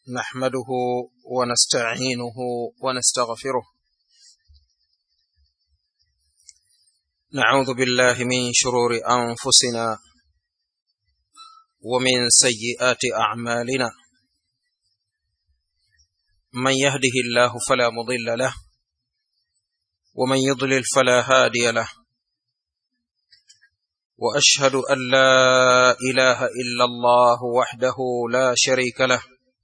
نحمده ونستعينه ونستغفره نعوذ بالله من شرور انفسنا ومن سيئات اعمالنا من يهده الله فلا مضل له ومن يضلل فلا هادي له واشهد ان لا اله الا الله وحده لا شريك له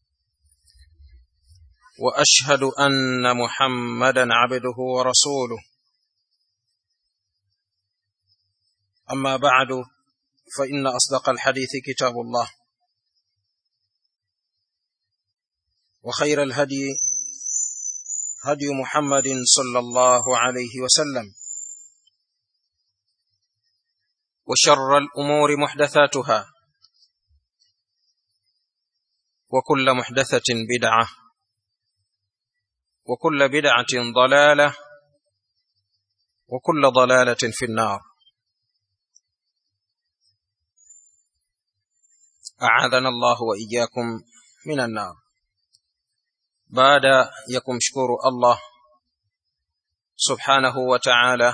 واشهد ان محمدا عبده ورسوله اما بعد فان اصدق الحديث كتاب الله وخير الهدي هدي محمد صلى الله عليه وسلم وشر الامور محدثاتها وكل محدثه بدعه وكل بدعه ضلاله وكل ضلاله في النار اعاذنا الله واياكم من النار baada ya kumshukuru allah subhanahu wa taala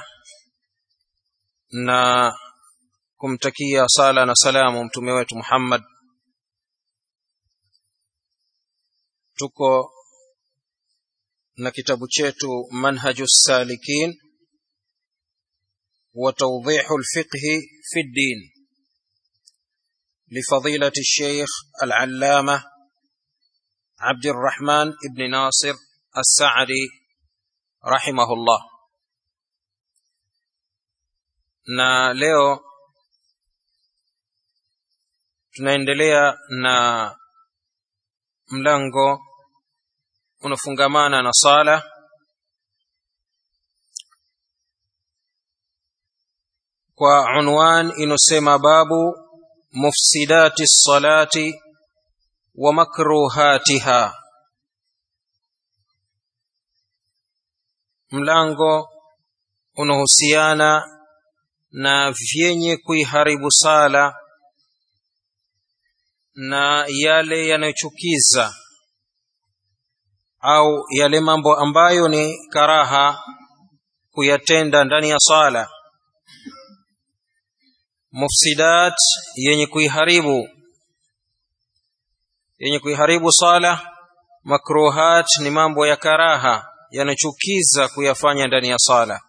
na kumtakia sala na salamu mtume wetu muhammad tuko na kitabu chetu manhaju salikin wa tawdihu lfiqhi fi ddin لفضيلة الشيخ العلامة عبد الرحمن بن ناصر السعدي رحمه الله na leo tunaendelea na mlango unafungamana na sala kwa unwan inosema babu mufsidati lsalati wa makruhatiha mlango unahusiana na vyenye kuiharibu sala na yale yanayochukiza au yale mambo ambayo ni karaha kuyatenda ndani ya sala mufsidat yenye kuiharibu yenye kuiharibu sala makruhat ni mambo ya karaha yanachukiza kuyafanya ndani ya sala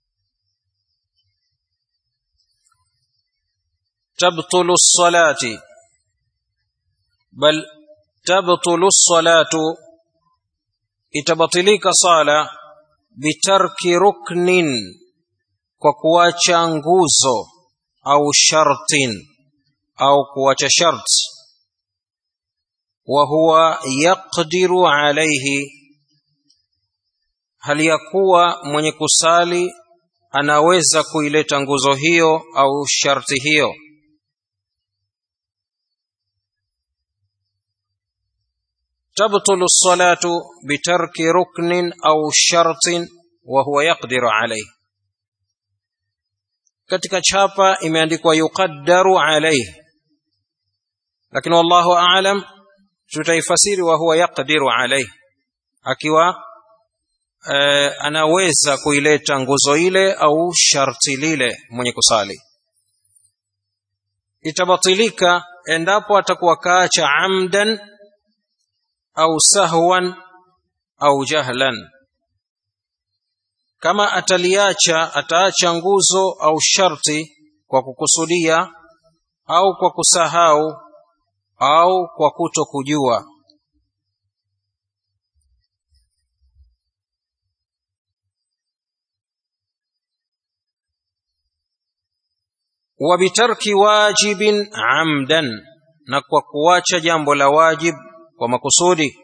tabtulu lsalati bal tabtulu lsalatu itabatilika sala bitarki ruknin kwa kuacha nguzo au shartin au kuacha sharti وهو يقدر عليه hali ya kuwa mwenye kusali anaweza kuileta nguzo hiyo au sharti hiyo tabtulu lsalatu bitarki ruknin au shartin wa huwa yaqdiru alayhi katika chapa imeandikwa yuqaddaru alayhi lakini wallahu a'lam tutaifasiri wa huwa yaqdiru alayhi akiwa e, anaweza kuileta nguzo ile au sharti lile mwenye kusali itabatilika endapo atakuwa kaacha amdan au sahwan au jahlan kama ataliacha ataacha nguzo au sharti kwa kukusudia au kwa kusahau au kwa kuto kujua wabitarki wajibin amdan na kwa kuacha jambo la wajib kwa makusudi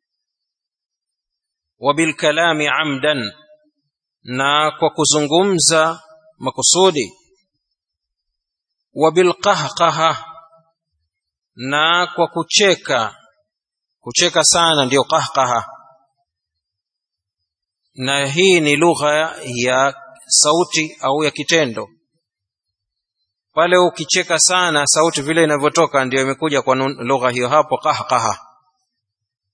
wabilkalami amdan na kwa kuzungumza makusudi wabilqahqaha na kwa kucheka kucheka sana ndiyo qahqaha na hii ni lugha ya sauti au ya kitendo pale ukicheka sana sauti vile inavyotoka ndio imekuja kwa nun- lugha hiyo hapo qahqaha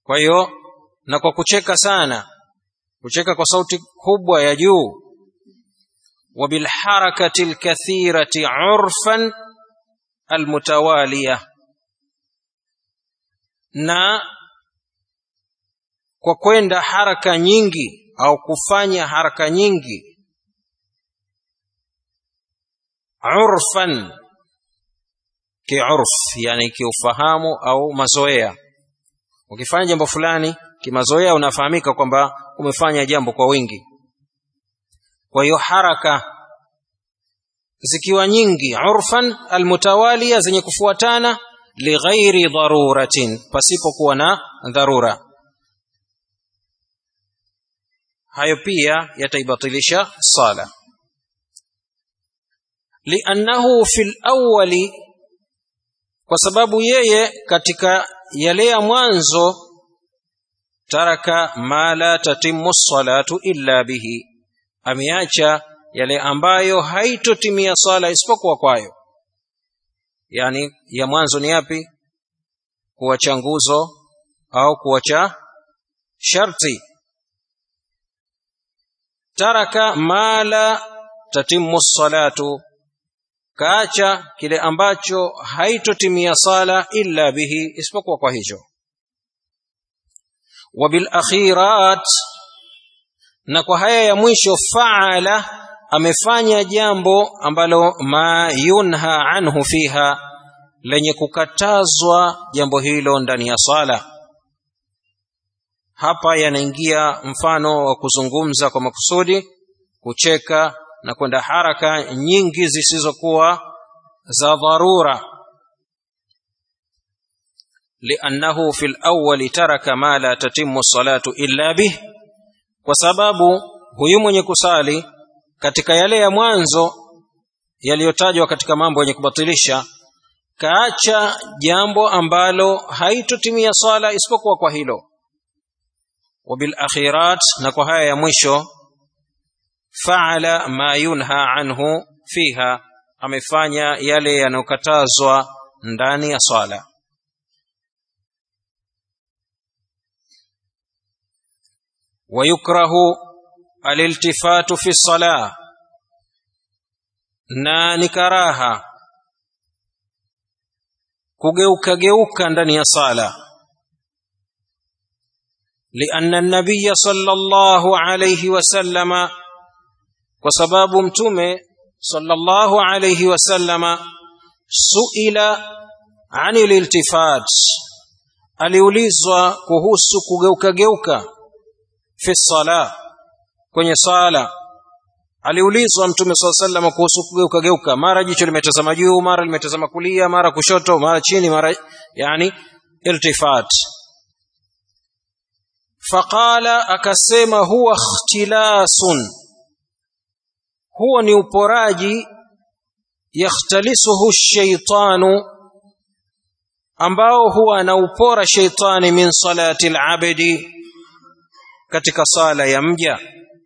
kwa hiyo na kwa kucheka sana kucheka kwa sauti kubwa ya juu وبالحركة الكثيرة عرفا المتوالية na kwa kwenda haraka nyingi au kufanya haraka nyingi urfan kiurf yani kiufahamu au mazoea ukifanya jambo fulani kimazoea unafahamika kwamba umefanya jambo kwa wingi kwa hiyo haraka zikiwa nyingi urfan almutawalia zenye kufuatana lighairi daruratin pasipokuwa na dharura hayo pia yataibatilisha sala liannahu fi lawali kwa sababu yeye katika yale ya mwanzo taraka ma la tatimu salatu illa bihi ameacha yale ambayo haitotimia swala isipokuwa kwayo yani ya mwanzo ni yapi kuacha nguzo au kuacha sharti taraka ma la tatimu salatu kaacha kile ambacho haitotimia sala illa bihi isipokuwa kwa hicho wabilakhirat na kwa haya ya mwisho faala amefanya jambo ambalo ma yunha anhu fiha lenye kukatazwa jambo hilo ndani ya sala hapa yanaingia mfano wa kuzungumza kwa makusudi kucheka na kwenda haraka nyingi zisizokuwa za dharura liannahu fi lawali taraka ma la tatimu salatu illa bih kwa sababu huyu mwenye kusali katika yale ya mwanzo yaliyotajwa katika mambo yenye kubatilisha kaacha jambo ambalo haitotimia sala isipokuwa kwa hilo wabilakhirat na kwa haya ya mwisho faala ma yunha anhu fiha amefanya yale yanayokatazwa ndani ya sala ويكره الالتفات في الصلاة na ni karaha kugeuka geuka ndani ya sala لأن النبي صلى الله عليه وسلم وسباب متومه صلى الله عليه وسلم سئل عن الالتفات aliulizwa kuhusu kugeuka geuka fi sala kwenye sala aliulizwa mtume saa sallam kuhusu kugeuka geuka mara jicho limetazama juu mara limetazama kulia mara kushoto mara chini mara yani iltifat faqala akasema huwa ikhtilasun huwa ni uporaji yakhtalisuhu shaitanu ambao huwa anaupora sheitani min salati labdi katika sala ya mja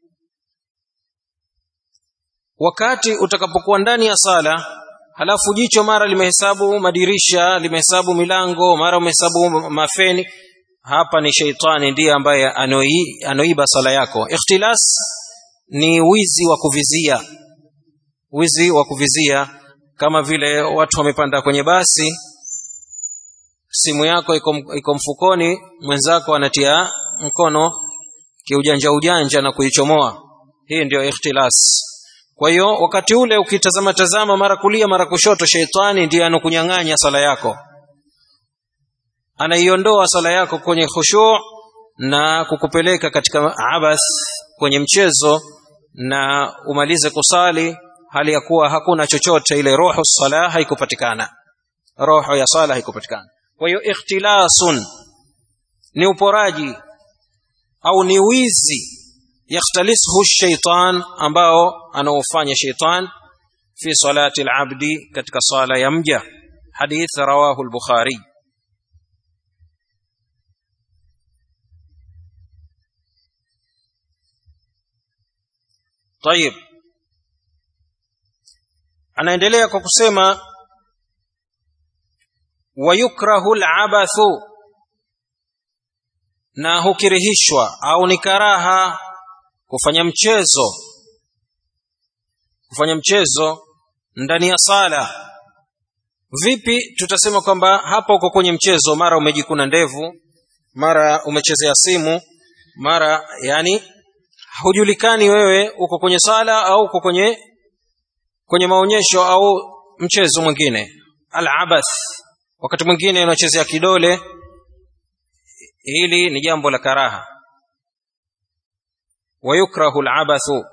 wakati utakapokuwa ndani ya sala halafu jicho mara limehesabu madirisha limehesabu milango mara umehesabu mafeni hapa ni sheitani ndiye ambaye anoi, anoiba sala yako ikhtilas ni wizi wa kuvizia wizi wa kuvizia kama vile watu wamepanda kwenye basi simu yako iko, iko mfukoni mwenzako anatia mkono kiujanja ujanja na kuichomoa hii ndio ikhtilas kwa hiyo wakati ule ukitazama tazama mara kulia mara kushoto sheitani ndiye anokunyang'anya sala yako anaiondoa sala yako kwenye khushu na kukupeleka katika abath kwenye mchezo na umalize kusali hali ya kuwa hakuna chochote ile roho sala haikupatikana roho ya sala haikupatikana kwa hiyo ikhtilasun ni uporaji au ni wizi yakhtalisuhu shaitan ambao anaofanya shaitan fi salati alabdi katika sala ya mja hadith rawahu al-bukhari طيب anaendelea kwa kusema wayukrahu al'abathu na hukirihishwa au ni karaha kufanya mchezo kufanya mchezo ndani ya sala vipi tutasema kwamba hapa uko kwenye mchezo mara umejikuna ndevu mara umechezea simu mara yani hujulikani wewe uko kwenye sala au uko kwenye kwenye maonyesho au mchezo mwingine alabath wakati mwingine unachezea kidole hili ni jambo la karaha wayukrahu alabathu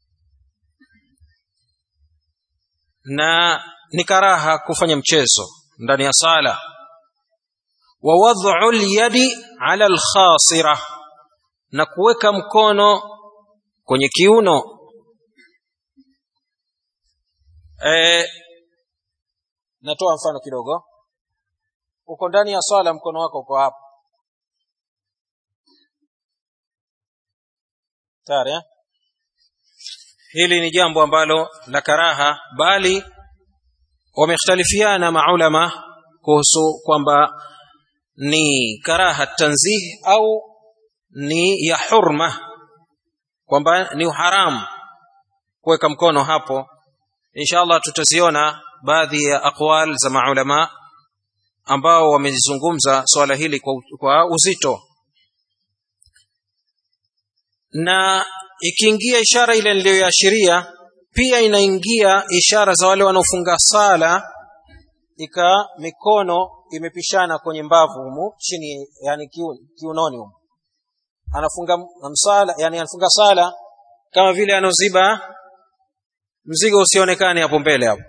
na ni karaha kufanya mchezo ndani ya sala wa wad'u al-yadi 'ala al-khasira na kuweka mkono kwenye kiuno e, natoa mfano kidogo uko ndani ya swala mkono wako uko hapa tayari eh? hili ni jambo ambalo la karaha bali wamekhtalifiana maulama kuhusu kwamba ni karaha tanzih au ni ya hurma kwamba ni haramu kuweka mkono hapo inshallah tutaziona baadhi ya aqwal za maulama ambao wamezungumza swala hili kwa, kwa uzito na ikiingia ishara ile niliyoashiria pia inaingia ishara za wale wanaofunga sala ika mikono imepishana kwenye mbavu humu chini yani kiunoni humu anafunga msala yani anafunga sala kama vile anoziba mzigo usionekane hapo mbele hapo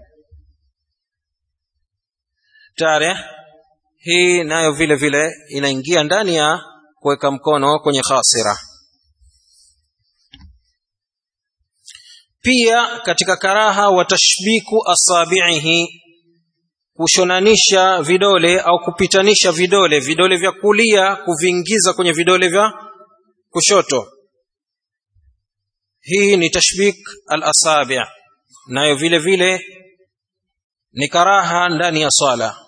tare hii nayo vile vile inaingia ndani ya kuweka mkono kwenye khasira pia katika karaha wa tashbiku asabihi kushonanisha vidole au kupitanisha vidole vidole vya kulia kuviingiza kwenye vidole vya kushoto hii ni tashbik al-asabi nayo vile vile ni karaha ndani ya swala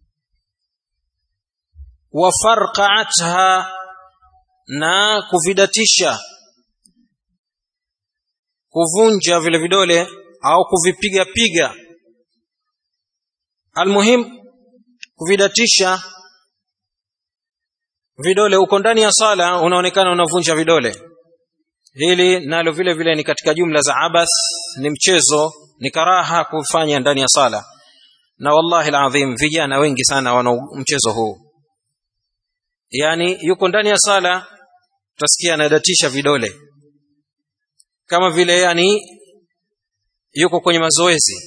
wa farqatha na kuvidatisha kuvunja vile vidole au kuvipiga piga almuhim kuvidatisha vidole uko ndani ya sala unaonekana unavunja vidole hili nalo vile vile ni katika jumla za abath ni mchezo ni karaha kufanya ndani ya sala na wallahi alazim vijana wengi sana wana mchezo huu yani yuko ndani ya sala utasikia anadatisha vidole kama vile yani yuko kwenye mazoezi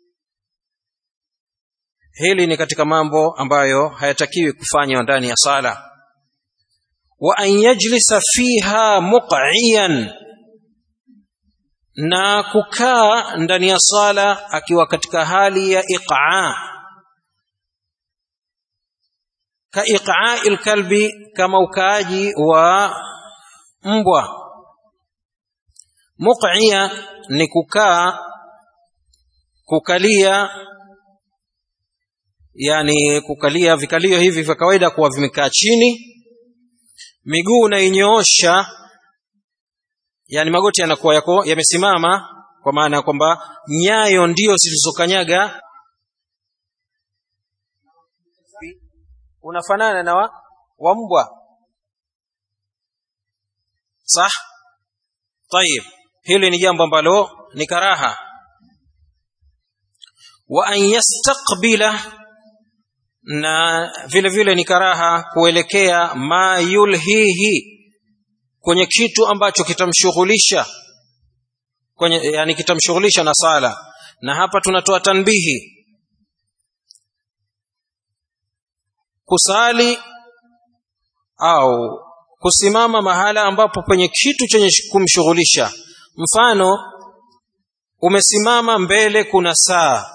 hili ni katika mambo ambayo hayatakiwi kufanywa ndani ya sala wa an yajlisa fiha muqiyan na kukaa ndani ya sala akiwa katika hali ya iqa ka iqa'i kalbi kama ukaaji wa mbwa muqiya ni kukaa kukalia yani kukalia vikalio hivi vya kawaida kuwa vimekaa chini miguu unainyoosha yani magoti yanakuwa yako yamesimama kwa maana ya kwamba nyayo ndio zilizokanyaga unafanana na wa, wa mbwa sah tayib hili ni jambo ambalo ni karaha wa an yastaqbila na vile vile ni karaha kuelekea ma yulhihi kwenye kitu ambacho kitamshughulisha kwenye yani kitamshughulisha na sala na hapa tunatoa tanbihi kusali au kusimama mahala ambapo penye kitu chenye kumshughulisha mfano umesimama mbele kuna saa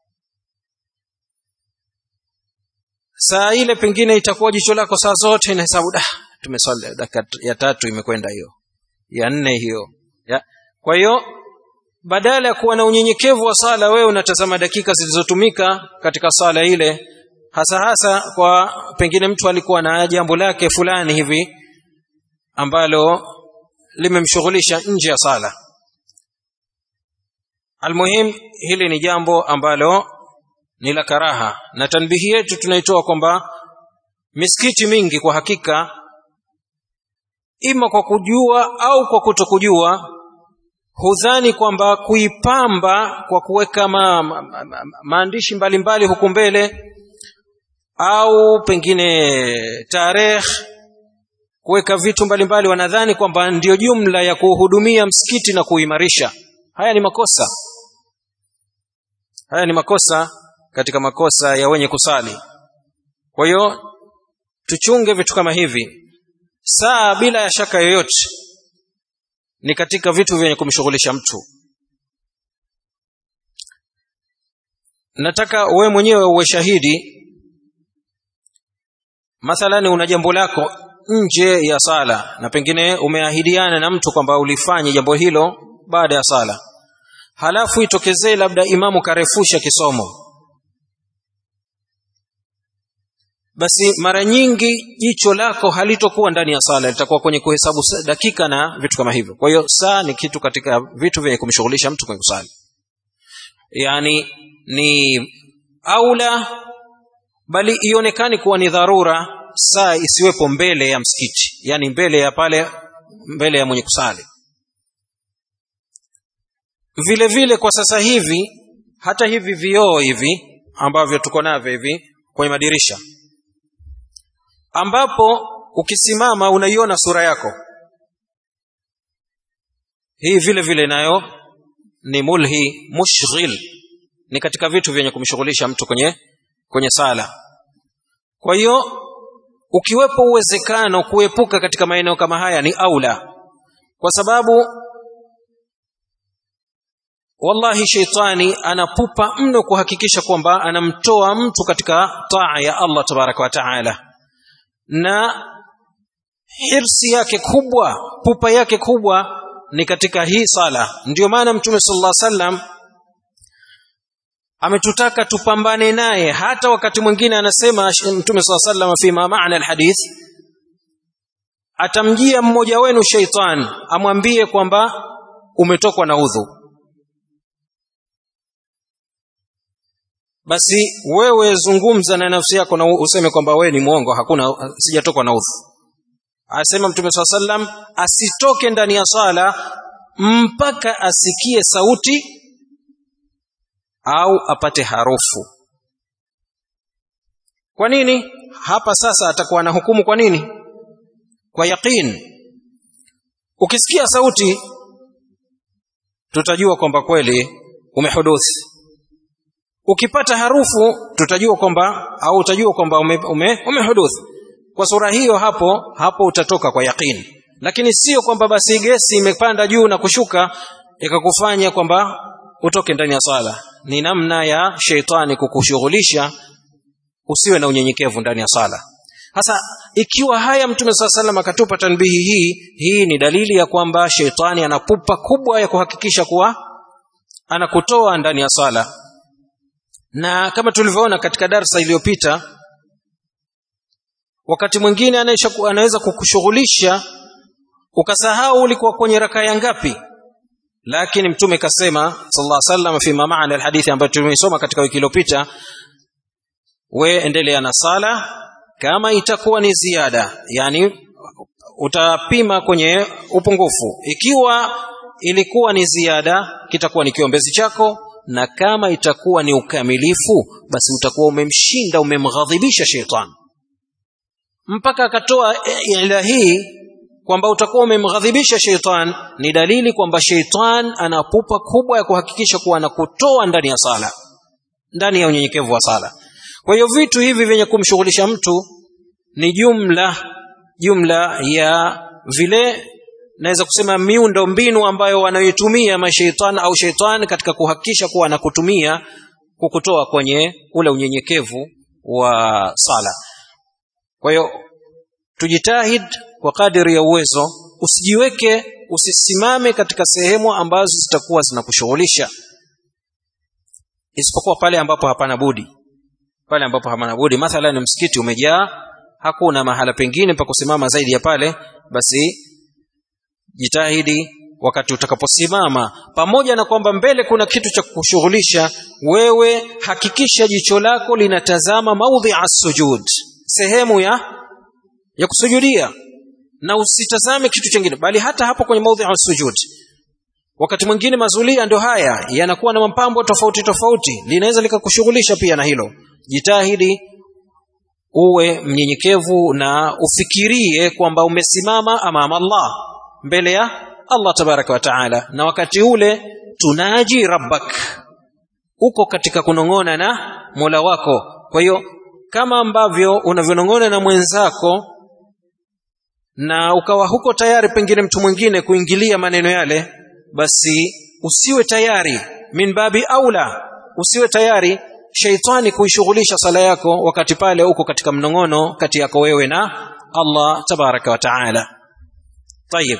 saa ile pengine itakuwa jicho lako saa zote inahesabu da tumeswali dakika ya tatu imekwenda hiyo ya nne hiyo ya. kwa hiyo badala ya kuwa na unyenyekevu wa sala wewe unatazama dakika zilizotumika katika sala ile hasa hasa kwa pengine mtu alikuwa na jambo lake fulani hivi ambalo limemshughulisha nje ya sala almuhim hili ni jambo ambalo ni la karaha na tanbihi yetu tunaitoa kwamba misikiti mingi kwa hakika ima kwa kujua au kwa kutokujua hudhani kwamba kuipamba kwa kuweka ma, ma, ma, ma, maandishi mbalimbali huku mbele au pengine tarehe kuweka vitu mbalimbali wanadhani kwamba ndiyo jumla ya kuhudumia msikiti na kuimarisha haya ni makosa haya ni makosa katika makosa ya wenye kusali kwa hiyo tuchunge vitu kama hivi saa bila ya shaka yoyote ni katika vitu vyenye kumshughulisha mtu nataka wewe mwenyewe uwe shahidi mathalani una jambo lako nje ya sala na pengine umeahidiana na mtu kwamba ulifanye jambo hilo baada ya sala halafu itokezee labda imamu karefusha kisomo basi mara nyingi jicho lako halitokuwa ndani ya sala litakuwa kwenye kuhesabu dakika na vitu kama hivyo kwa hiyo saa ni kitu katika vitu vyenye kumshughulisha mtu kwenye kusali yaani ni aula bali ionekane kuwa ni dharura saa isiwepo mbele ya msikiti yaani mbele ya pale mbele ya mwenye kusali vile vile kwa sasa hivi hata hivi vioo hivi ambavyo tuko navyo hivi kwenye madirisha ambapo ukisimama unaiona sura yako hii vile vile nayo ni mulhi mushghil ni katika vitu vyenye kumshughulisha mtu kwenye kwenye sala kwa hiyo ukiwepo uwezekano kuepuka katika maeneo kama haya ni aula kwa sababu wallahi sheitani anapupa mno kuhakikisha kwamba anamtoa mtu katika taa ya Allah tabaraka wa taala na hirsi yake kubwa pupa yake kubwa ni katika hii sala ndiyo maana mtume sallallahu alaihi wasallam ametutaka tupambane naye hata wakati mwingine anasema mtume sallallahu alaihi wasallam fi ma maana alhadith atamjia mmoja wenu sheitan amwambie kwamba umetokwa na udhu basi wewe zungumza na nafsi yako na useme kwamba wewe ni mwongo hakuna sijatokwa na udhu asema mtume saa sallam asitoke ndani ya sala mpaka asikie sauti au apate harufu kwa nini hapa sasa atakuwa na hukumu kwa nini kwa yaqin ukisikia sauti tutajua kwamba kweli umehuduthi ukipata harufu tutajua kwamba au utajua kwamba umehuduthi ume, ume kwa sura hiyo hapo hapo utatoka kwa yaqini lakini sio kwamba basi gesi imepanda juu na kushuka ikakufanya kwamba utoke ndani ya sala ni namna ya sheitani kukushughulisha usiwe na unyenyekevu ndani ya sala sasa ikiwa haya mtume saa salam akatupa tanbihi hii hii ni dalili ya kwamba sheitani ana pupa kubwa ya kuhakikisha kuwa anakutoa ndani ya sala na kama tulivyoona katika darsa iliyopita wakati mwingine anaweza kukushughulisha ukasahau ulikuwa kwenye raka ya ngapi lakini mtume kasema sallallahu alaihi wasallam fi maana alhadithi ambayo tumeisoma katika wiki iliyopita we endelea na sala kama itakuwa ni ziada yani utapima kwenye upungufu ikiwa ilikuwa ni ziada kitakuwa ni kiombezi chako na kama itakuwa ni ukamilifu basi utakuwa umemshinda umemghadhibisha shetani mpaka akatoa ila hii kwamba utakuwa umemghadhibisha sheitan ni dalili kwamba sheitan ana pupa kubwa ya kuhakikisha kuwa anakutoa ndani ya sala ndani ya unyenyekevu wa sala kwa hiyo vitu hivi vyenye kumshughulisha mtu ni jumla jumla ya vile naweza kusema miundo mbinu ambayo wanayoitumia masheitan au sheitan katika kuhakikisha kuwa anakutumia kukutoa kwenye ule unyenyekevu wa sala kwa hiyo tujitahid kwa kadiri ya uwezo usijiweke usisimame katika sehemu ambazo zitakuwa zinakushughulisha isipokuwa pale ambapo hapana budi pale ambapo hapana budi mathalan msikiti umejaa hakuna mahala pengine pa kusimama zaidi ya pale basi jitahidi wakati utakaposimama pamoja na kwamba mbele kuna kitu cha kushughulisha wewe hakikisha jicho lako linatazama maudhi sujud sehemu ya ya kusujudia na usitazame kitu chingine bali hata hapo kwenye maudhi sujud wakati mwingine mazulia ndio haya yanakuwa na mapambo tofauti tofauti linaweza likakushughulisha pia na hilo jitahidi uwe mnyenyekevu na ufikirie kwamba umesimama amama Allah mbele ya Allah tabaraka wa taala na wakati ule tunaji rabbak uko katika kunong'ona na Mola wako kwa hiyo kama ambavyo unavyonong'ona na mwenzako na ukawa huko tayari pengine mtu mwingine kuingilia maneno yale basi usiwe tayari min babi aula usiwe tayari sheitani kuishughulisha sala yako wakati pale uko katika mnong'ono kati yako wewe na Allah tabaraka wa taala tayib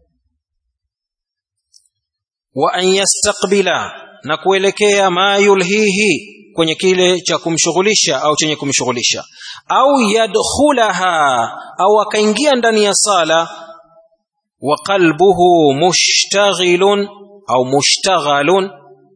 wa an yastaqbila na kuelekea ma yulhihi kwenye kile cha kumshughulisha au chenye kumshughulisha au yadkhulaha au akaingia ndani ya sala wa qalbuhu mushtaghilun au mushtaghalun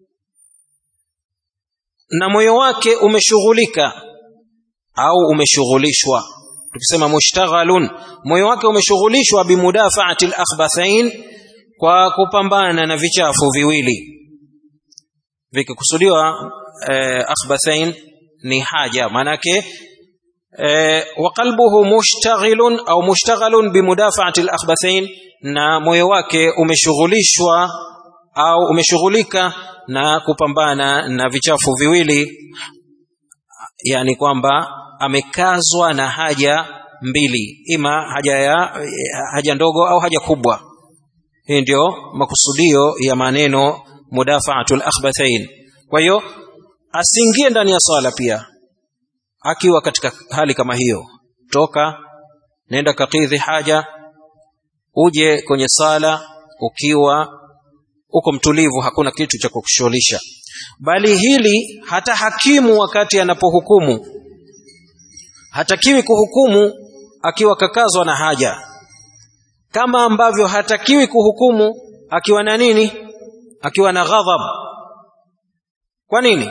na moyo wake umeshughulika au umeshughulishwa tukisema mushtaghalun moyo wake umeshughulishwa bimudafaati al-akhbathain kwa kupambana na vichafu viwili vikikusudiwa eh, akhbathain ni haja manake eh, wa qalbuhu mushtaghilun au mushtaghalun bimudafaati al-akhbathain na moyo wake umeshughulishwa au umeshughulika na kupambana na vichafu viwili yani kwamba amekazwa na haja mbili ima haja ya haja ndogo au haja kubwa hii ndio makusudio ya maneno mudafaatul akhbathain kwa hiyo asiingie ndani ya swala pia akiwa katika hali kama hiyo toka nenda kakidhi haja uje kwenye sala ukiwa uko mtulivu hakuna kitu cha kukushughulisha bali hili hata hakimu wakati anapohukumu hatakiwi kuhukumu akiwa kakazwa na haja kama ambavyo hatakiwi kuhukumu akiwa na nini akiwa na ghadhab kwa nini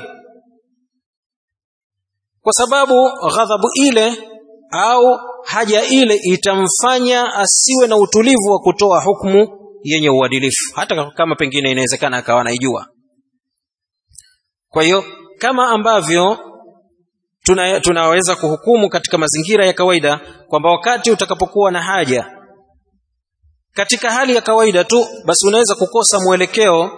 kwa sababu ghadhabu ile au haja ile itamfanya asiwe na utulivu wa kutoa hukumu yenye uadilifu hata kama pengine inawezekana akawa naijua kwa hiyo kama ambavyo tuna, tunaweza kuhukumu katika mazingira ya kawaida kwamba wakati utakapokuwa na haja katika hali ya kawaida tu basi unaweza kukosa mwelekeo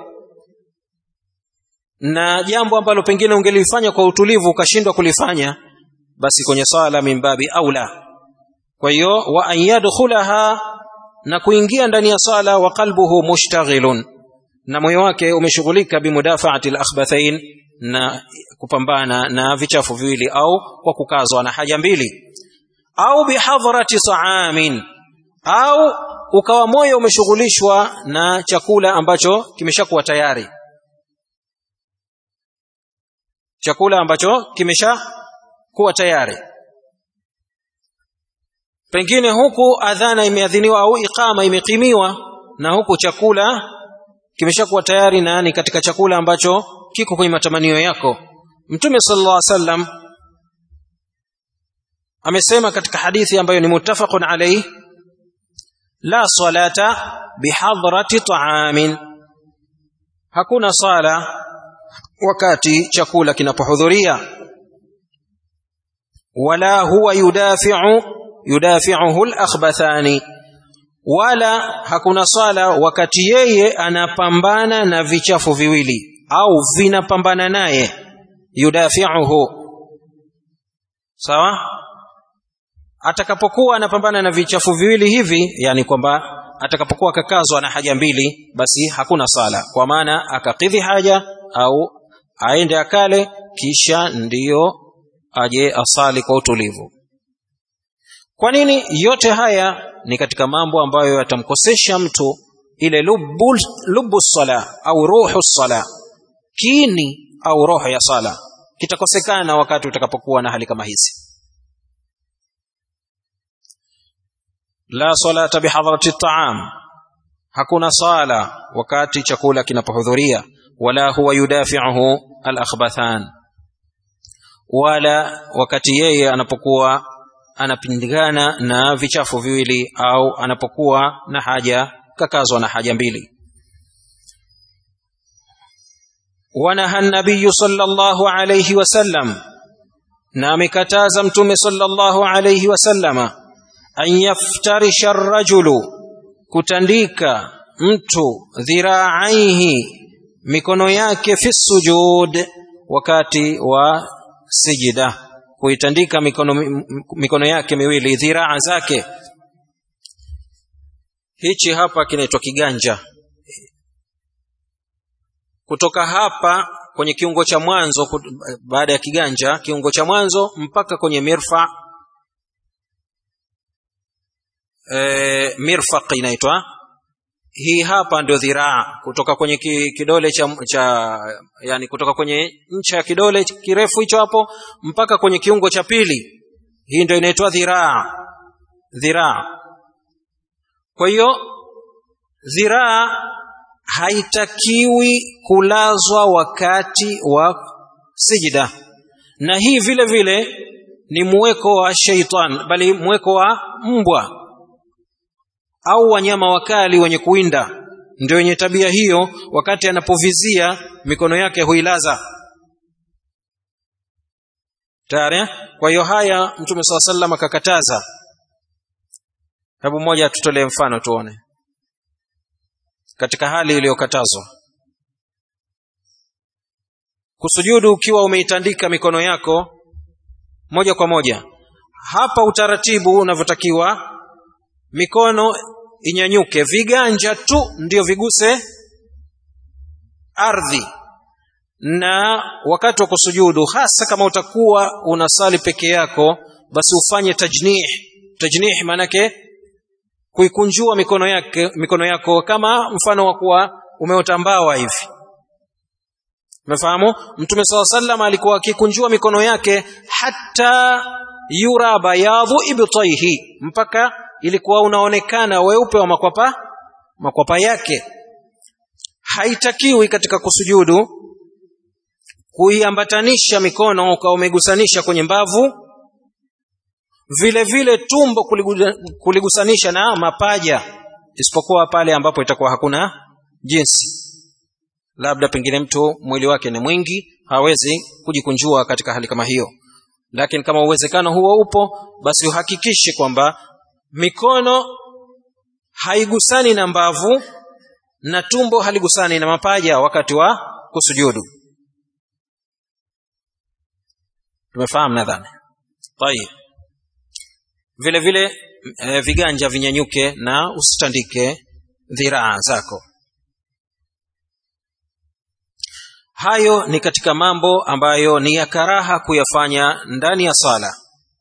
na jambo ambalo pengine ungelifanya kwa utulivu ukashindwa kulifanya basi kwenye sala mimbabi aula kwa hiyo wa an yadkhulaha na kuingia ndani ya sala wa qalbuhu mushtaghilun na moyo wake umeshughulika bimudafaati al-akhbathain na kupambana na vichafu viwili au kwa kukazwa na haja mbili au bihadhrati ta'amin au ukawa moyo umeshughulishwa na chakula ambacho kimeshakuwa tayari chakula ambacho kimesha kuwa tayari pengine huku adhana imeadhiniwa au iqama imekimiwa na huku chakula kimeshakuwa tayari na ni katika chakula ambacho kiko kwenye matamanio yako mtume sallallahu alaihi wasallam amesema katika hadithi ambayo ni muttafaqun alayhi la salata bihadrati ta'amin hakuna sala wakati chakula kinapohudhuria wala huwa yudafi'u yudafi'uhu al-akhbathani wala hakuna sala wakati yeye anapambana na vichafu viwili au vinapambana naye yudafi'uhu sawa atakapokuwa anapambana na vichafu viwili hivi yani kwamba atakapokuwa akakazwa na haja mbili basi hakuna sala kwa maana akakidhi haja au aende akale kisha ndiyo aje asali kwa utulivu kwa nini yote haya ni katika mambo ambayo yatamkosesha mtu ile lubu, lubu sala au ruhu sala kini au roho ya sala kitakosekana wakati utakapokuwa na hali kama hizi la salata bihadrati at-ta'am hakuna sala wakati chakula kinapohudhuria wala huwa yudafi'uhu al-akhbathan wala wakati yeye anapokuwa anapingana na vichafu viwili au anapokuwa na haja kakazwa na haja mbili ونهى النبي صلى الله عليه وسلم نام كتاز متوم صلى الله عليه وسلم أن يفترش الرجل كتنديك mtu dhiraaihi mikono yake fi sujud wakati wa sijida kuitandika mikono, mikono yake miwili dhiraa zake hichi hapa kinaitwa kiganja kutoka hapa kwenye kiungo cha mwanzo baada ya kiganja kiungo cha mwanzo mpaka kwenye mirfa e, mirfaq inaitwa hii hapa ndio dhiraa kutoka kwenye kidole cha, cha yani kutoka kwenye ncha ya kidole kirefu hicho hapo mpaka kwenye kiungo cha pili hii ndio inaitwa dhiraa dhiraa kwa hiyo dhiraa haitakiwi kulazwa wakati wa sijida na hii vile vile ni mweko wa sheitan bali mweko wa mbwa au wanyama wakali wenye kuinda ndio wenye tabia hiyo wakati anapovizia mikono yake huilaza tayari kwa hiyo haya mtume saa sallam akakataza hebu mmoja atutolee mfano tuone katika hali iliyokatazwa kusujudu ukiwa umeitandika mikono yako moja kwa moja hapa utaratibu unavyotakiwa mikono inyanyuke viganja tu ndio viguse ardhi na wakati wa kusujudu hasa kama utakuwa unasali peke yako basi ufanye tajnih tajnih maanake kuikunjua mikono yake mikono yako kama mfano wa kuwa umeota mbawa hivi umefahamu mtume saa sallam alikuwa akikunjua mikono yake hata yura bayadhu ibtaihi mpaka ilikuwa unaonekana weupe wa makwapa makwapa yake haitakiwi katika kusujudu kuiambatanisha mikono ukawa umegusanisha kwenye mbavu vile vile tumbo kuligusanisha na mapaja isipokuwa pale ambapo itakuwa hakuna jinsi labda pengine mtu mwili wake ni mwingi hawezi kujikunjua katika hali kama hiyo lakini kama uwezekano huo upo basi uhakikishe kwamba mikono haigusani na mbavu na tumbo haligusani na mapaja wakati wa kusujudu tumefahamu nadhani tayib vile vile e, viganja vinyanyuke na usitandike dhiraa zako hayo ni katika mambo ambayo ni ya karaha kuyafanya ndani ya sala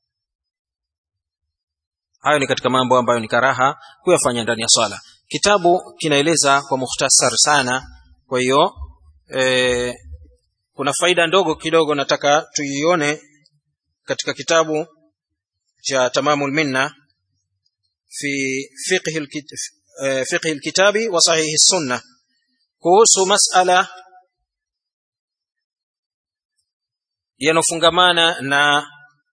hayo ni katika mambo ambayo ni karaha kuyafanya ndani ya swala kitabu kinaeleza kwa mukhtasar sana kwa hiyo e, kuna faida ndogo kidogo nataka tuione katika kitabu cha tamamul minna fi fiqhi fiqhi alkitabi wa sahihi sunna kuhusu masala yanofungamana na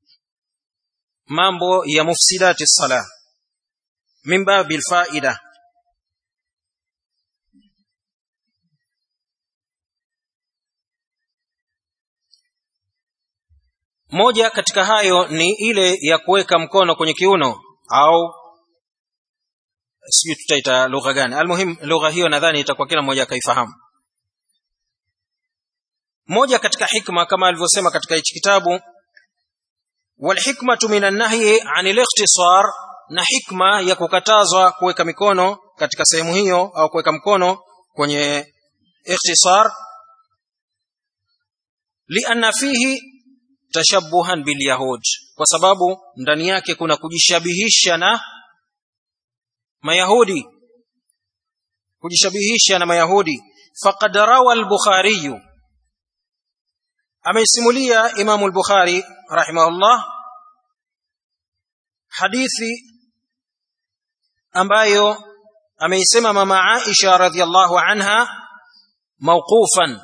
mambo ya mufsidati sala min babil faida moja katika hayo ni ile ya kuweka mkono kwenye kiuno au sijui tutaita lugha gani almuhim lugha hiyo nadhani itakuwa kila mmoja akaifahamu moja katika hikma kama alivyosema katika hichi kitabu walhikmatu min annahyi an likhtisar na hikma ya kukatazwa kuweka mikono katika sehemu hiyo au kuweka mkono kwenye ikhtisar lianna fihi tashabuhan bilyahud kwa sababu ndani yake kuna kujishabihisha na mayahudi kujishabihisha na mayahudi faqad rawa al-bukhari ameisimulia imamu al-bukhari rahimahullah hadithi ambayo ameisema mama Aisha radhiallahu anha mawqufan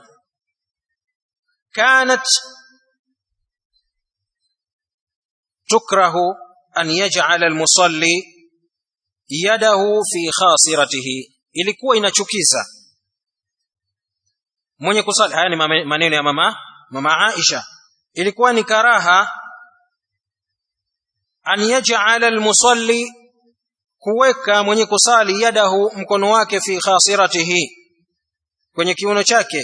kanat tukrahu an yaj'ala al-musalli yadahu fi khasiratihi ilikuwa inachukiza mwenye kusali haya ni maneno ya mama mama Aisha ilikuwa ni karaha an yaj'ala al-musalli kuweka mwenye kusali yadahu mkono wake fi khasiratihi kwenye kiuno chake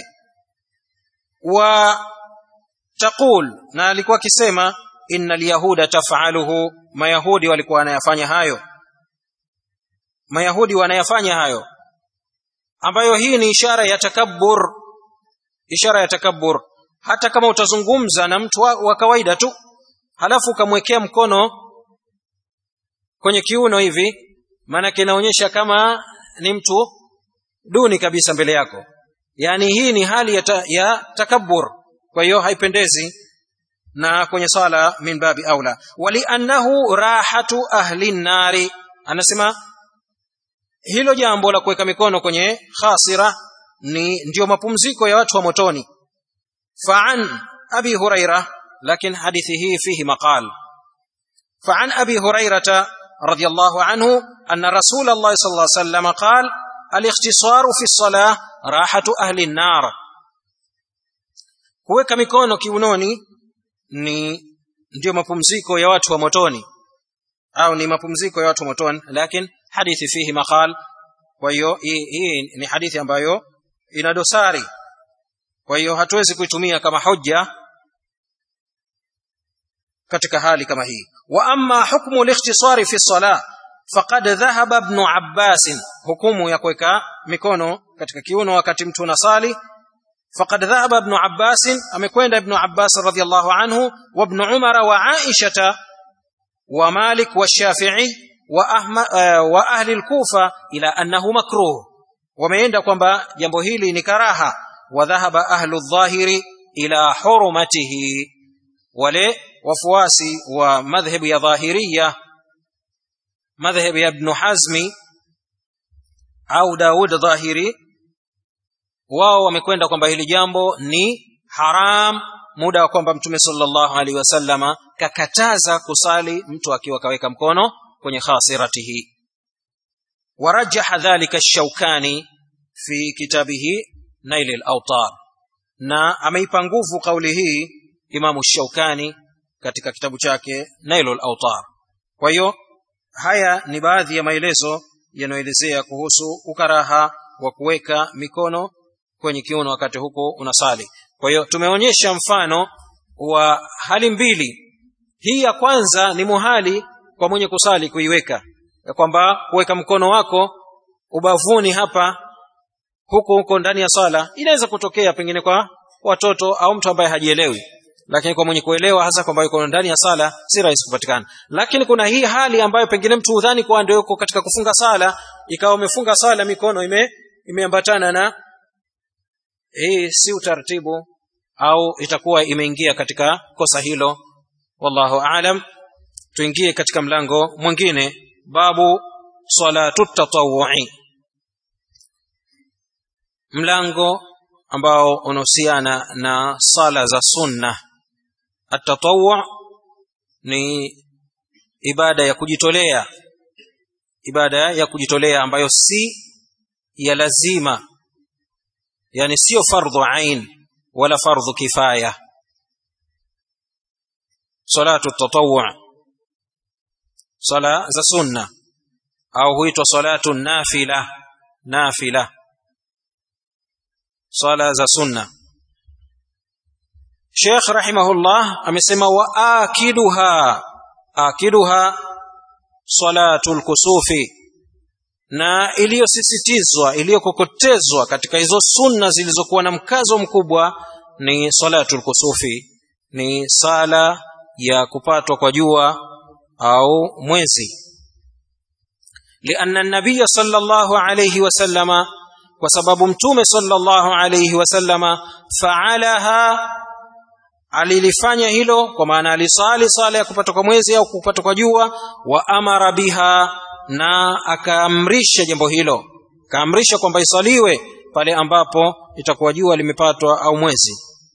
wa taqul na alikuwa akisema innal yahuda taf'aluhu mayahudi walikuwa wanayafanya hayo mayahudi wanayafanya hayo ambayo hii ni ishara ya takabbur ishara ya takabbur hata kama utazungumza na mtu wa, wa kawaida tu halafu ukamwekea mkono kwenye kiuno hivi maana inaonyesha kama ni mtu duni kabisa mbele yako yani hii ni hali ya, ta, ya takabbur kwa hiyo haipendezi na kwenye sala min babi aula waliannahu rahatu ahli nari anasema hilo jambo la kuweka mikono kwenye khasira ni ndio mapumziko ya watu wa motoni fa'an abi huraira lakin hadithi hii fihi maqal fa'an abi hurairata رضي الله عنه أن رسول الله صلى الله عليه وسلم قال الاختصار في الصلاة راحة أهل النار kuweka mikono kiunoni ni ndio mapumziko ya watu wa motoni au ni mapumziko ya watu wa motoni lakini hadithi fihi maqal kwa hiyo hii ni hadithi ambayo ina dosari kwa hiyo hatuwezi kuitumia kama hoja katika hali kama hii wa amma hukmu al-ikhtisari fi salah faqad dhahaba ibn Abbas hukumu ya kuweka mikono katika kiuno wakati mtu anasali faqad dhahaba ibn Abbas amekwenda ibn Abbas radhiyallahu anhu wa ibn Umar wa Aisha wa Malik wa Shafi'i wa Ahmad wa ahli al-Kufa ila annahu makruh wameenda kwamba jambo hili ni karaha wa dhahaba ahlu adh-dhahiri ila hurmatihi wale wafuasi wa madhhabu ya dhahiria madhhabu ya ibn hazmi au daud dhahiri wao wamekwenda kwamba hili jambo ni haram muda wa kwamba mtume sallallahu alaihi wasallama kakataza kusali mtu akiwa kaweka mkono kwenye khasiratihi warajaha dhalika ash-shawkani fi kitabihi nail al-awtar na ameipa nguvu kauli hii imamu shaukani katika kitabu chake nailul autar kwa hiyo haya ni baadhi ya maelezo yanayoelezea kuhusu ukaraha wa kuweka mikono kwenye kiuno wakati huko unasali kwa hiyo tumeonyesha mfano wa hali mbili hii ya kwanza ni muhali kwa mwenye kusali kuiweka ya kwamba kuweka mkono wako ubavuni hapa huko huko ndani ya sala inaweza kutokea pengine kwa watoto au mtu ambaye hajielewi lakini kwa mwenye kuelewa hasa kwamba yuko ndani ya sala si rahisi kupatikana lakini kuna hii hali ambayo pengine mtu udhani kwa ndio yuko katika kufunga sala ikawa umefunga sala mikono ime imeambatana na hii si utaratibu au itakuwa imeingia katika kosa hilo wallahu aalam tuingie katika mlango mwingine babu salatu tatawui mlango ambao unahusiana na sala za sunna atatawu ni ibada ya kujitolea ibada ya kujitolea ambayo si ya lazima yani sio fardhu ain wala fardhu kifaya salatu tatawu sala za sunna au huitwa salatu nafila nafila sala za sunna Sheikh rahimahullah amesema wa akiduha akiduha salatul kusufi na iliyosisitizwa iliyokokotezwa katika hizo sunna zilizokuwa na mkazo mkubwa ni salatul kusufi ni sala ya kupatwa kwa jua au mwezi lianna an-nabiy sallallahu alayhi wasallama kwa sababu mtume sallallahu alayhi wasallama faalaha alilifanya hilo kwa maana alisali sala ya kupata kwa mwezi au kupata kwa jua wa amara biha na akaamrisha jambo hilo kaamrisha kwamba isaliwe pale ambapo itakuwa jua limepatwa au mwezi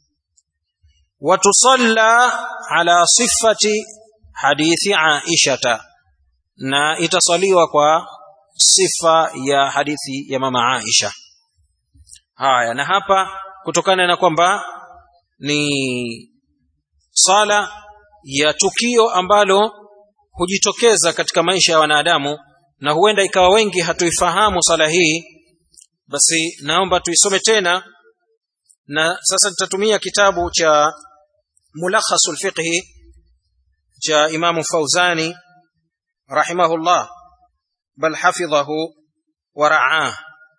watusalla ala sifati hadithi aishata na itasaliwa kwa sifa ya hadithi ya mama aisha haya na hapa kutokana na kwamba ni sala ya tukio ambalo hujitokeza katika maisha ya wanadamu na huenda ikawa wengi hatuifahamu sala hii basi naomba tuisome tena na sasa nitatumia kitabu cha mulakhasul fiqhi cha imamu fauzani rahimahullah bal hafidhahu wa ra'ah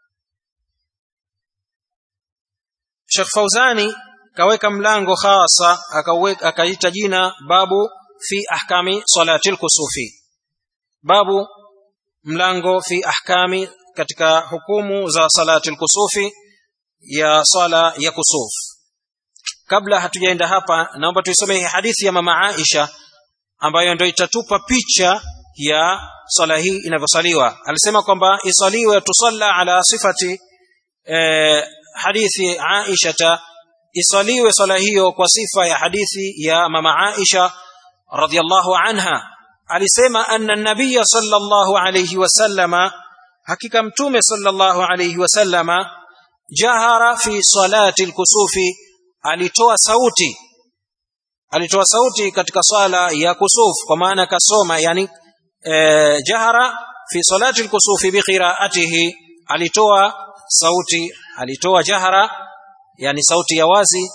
Sheikh Fauzani kaweka mlango hasa akaita jina babu fi ahkami salati al-kusufi babu mlango fi ahkami katika hukumu za salati al-kusufi ya sala ya kusuf kabla hatujaenda hapa naomba tuisome hadithi ya mama Aisha ambayo ndio itatupa picha ya sala hii inavyosaliwa alisema kwamba isaliwe tusalla ala sifati eh, hadithi Aisha isaliwe sala hiyo kwa sifa ya hadithi ya mama Aisha radhiallahu anha alisema anna nabiyya sallallahu alayhi wasallama hakika mtume sallallahu alayhi wasallama jahara fi salati alkusufi alitoa sauti alitoa sauti katika swala ya kusuf kwa maana kasoma yani e, jahara fi salati alkusufi bi qiraatihi alitoa sauti alitoa jahara yani sauti ya wazi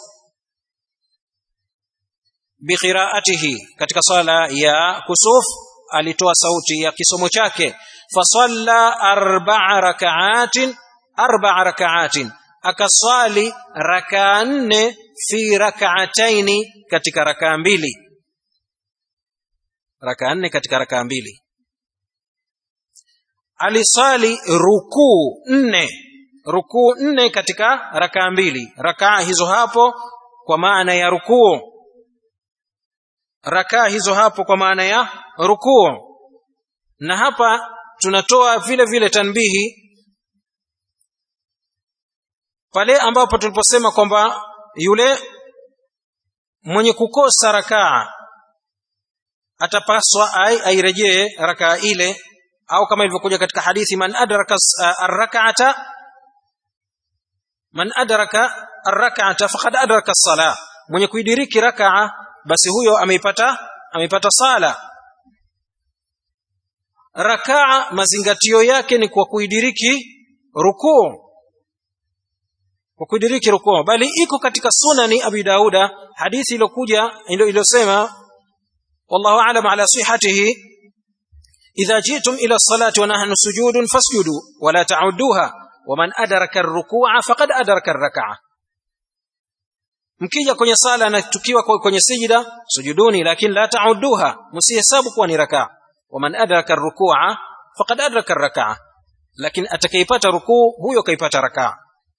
biqiraatihi katika swala ya kusuf alitoa sauti ya kisomo chake fasalla arba'a raka'atin arba'a raka'atin akaswali rakaa nne fi rak'ataini katika rakaa mbili rakaa nne katika rakaa mbili alisali rukuu nne rukuu nne katika rakaa mbili rakaa hizo hapo kwa maana ya rukuu rakaa hizo hapo kwa maana ya rukuu na hapa tunatoa vile vile tanbihi pale ambapo tuliposema kwamba yule mwenye kukosa rakaa atapaswa ai airejee rakaa ile au kama ilivyokuja katika hadithi man adraka arrak'ata man adraka arrak'ata faqad adraka as-salah mwenye kuidiriki rakaa basi huyo ameipata ameipata sala rakaa mazingatio yake ni kwa kuidiriki rukuu kwa kuidiriki rukuu bali iko katika sunani abi dauda hadithi iliyokuja iliyosema wallahu a'lam ala sihhatihi idha jitum ila salati wa nahnu sujudun fasjudu wala ta'udduha waman adraka ar-ruku'a faqad adraka ar-rak'a mkija kwenye sala na tukiwa kwenye sijida sujuduni lakini la ta'udduha msihesabu kuwa ni rakaa waman adraka ar-ruku'a faqad adraka ar-rak'a lakini atakayepata rukuu huyo kaipata rakaa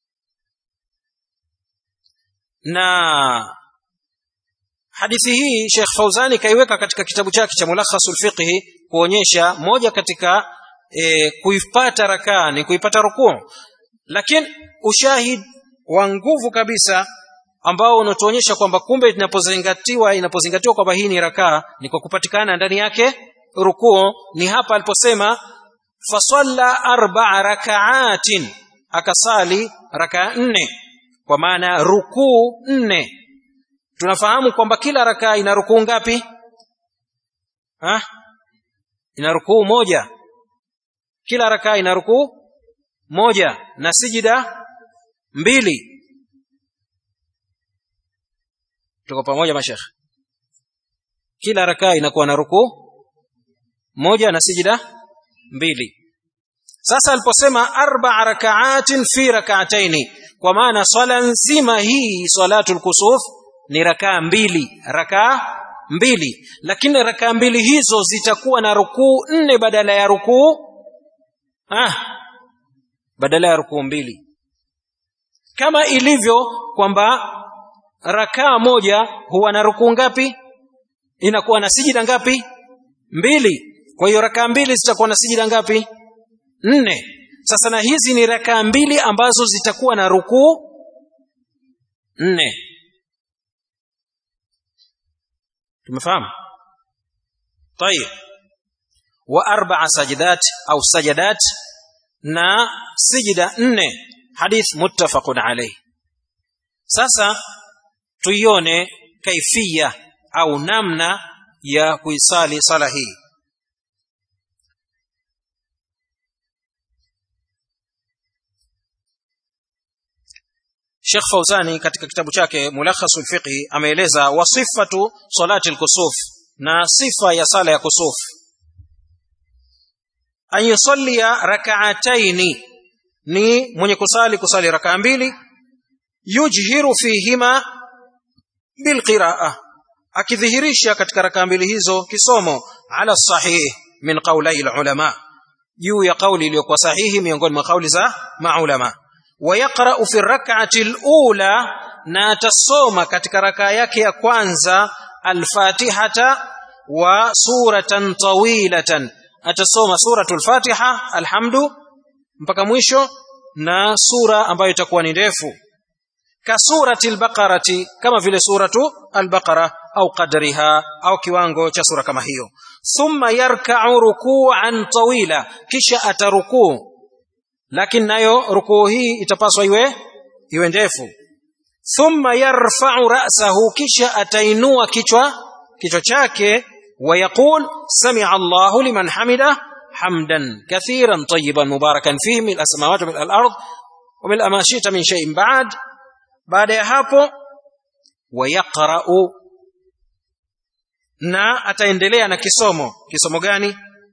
na hadithi hii Sheikh Fauzani kaiweka katika kitabu chake cha Mulakhasul Fiqhi kuonyesha moja katika e, kuipata rakaa ni kuipata rukuu lakini ushahid wa nguvu kabisa ambao unatuonyesha kwamba kumbe inapozingatiwa inapozingatiwa kwamba hii ni rakaa ni kwa kupatikana ndani yake rukuu ni hapa aliposema fasalla arba'a raka'atin akasali rakaa nne kwa maana rukuu nne tunafahamu kwamba kila rakaa ina rukuu ngapi ha? ina rukuu moja kila rakaa ina rukuu moja na sijida mbili tuko pamoja mashekh kila rakaa inakuwa na rukuu moja na sijida mbili sasa aliposema arba rakaatin fi rak'ataini kwa maana swala nzima hii salatul kusuf ni rakaa mbili rakaa mbili lakini rakaa mbili hizo zitakuwa na rukuu nne badala ya rukuu ah badala ya rukuu mbili kama ilivyo kwamba rakaa moja huwa na rukuu ngapi inakuwa na sijida ngapi mbili kwa hiyo rakaa mbili zitakuwa na sijida ngapi nne sasa na hizi ni rakaa mbili ambazo zitakuwa na rukuu nne tumefahamu طيب واربع سجدات او سجدات na sijida nne hadith muttafaqun alayh sasa tuione kaifia au namna ya kuisali sala hii Sheikh Fauzani katika kitabu chake Mulakhasul Fiqhi ameeleza wasifatu salati al-kusuf na sifa ya sala ya kusuf an yusallia rak'ataini ni mwenye kusali kusali rakaa mbili yujhiru fihima bilqiraa akidhihirisha katika rakaa mbili hizo kisomo ala sahih min qaulai ulama juu ya kauli iliyokuwa sahihi miongoni mwa kauli za maulama ويقرأ في الركعة الأولى ناتصوم كتك ركايك يا كwanza الفاتحة وسورة طويلة atasoma suratul fatiha alhamdu mpaka mwisho na sura ambayo itakuwa ni ndefu ka surati albaqarati kama vile suratu albaqara au qadriha au kiwango cha sura kama hiyo thumma yarka'u ruku'an tawila kisha atarukuu lakini nayo rukuu hii itapaswa iwe iwe ndefu thumma yarfa'u ra'sahu kisha atainua kichwa kichwa chake ويقول سمع الله لمن حمده حمدا كثيرا طيبا مباركا فيه من السماوات ومن الارض ومن ما شئت من شيء بعد بعد hapo ويقرأ na ataendelea na kisomo kisomo gani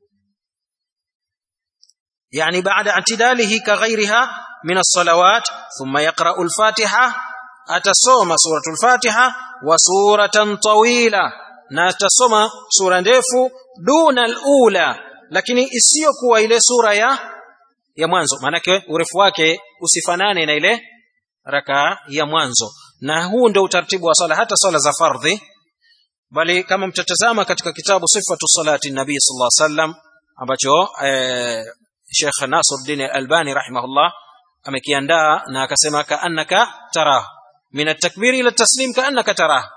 يعني بعد اعتداله كغيرها من الصلوات ثم يقرأ الفاتحة أتصوم سورة الفاتحة وسورة طويلة na atasoma sura ndefu duna alula lakini isiyokuwa ile sura ya ya mwanzo maanake urefu wake usifanane na ile raka ya mwanzo na huu ndio utaratibu wa sala hata sala za fardhi bali kama mtatazama katika kitabu sifatu salati nabii sallallahu alaihi wasallam ambacho eh, Sheikh Nasruddin Al-Albani rahimahullah amekiandaa na akasema kaannaka tarah min at-takbir ila at-taslim kaannaka tarah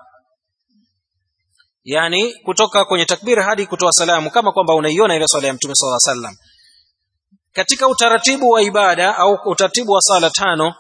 yani kutoka kwenye takbir hadi kutoa salamu kama kwamba unaiona ile swala ya mtume sallallahu alaihi wasallam katika utaratibu wa ibada au utaratibu wa sala tano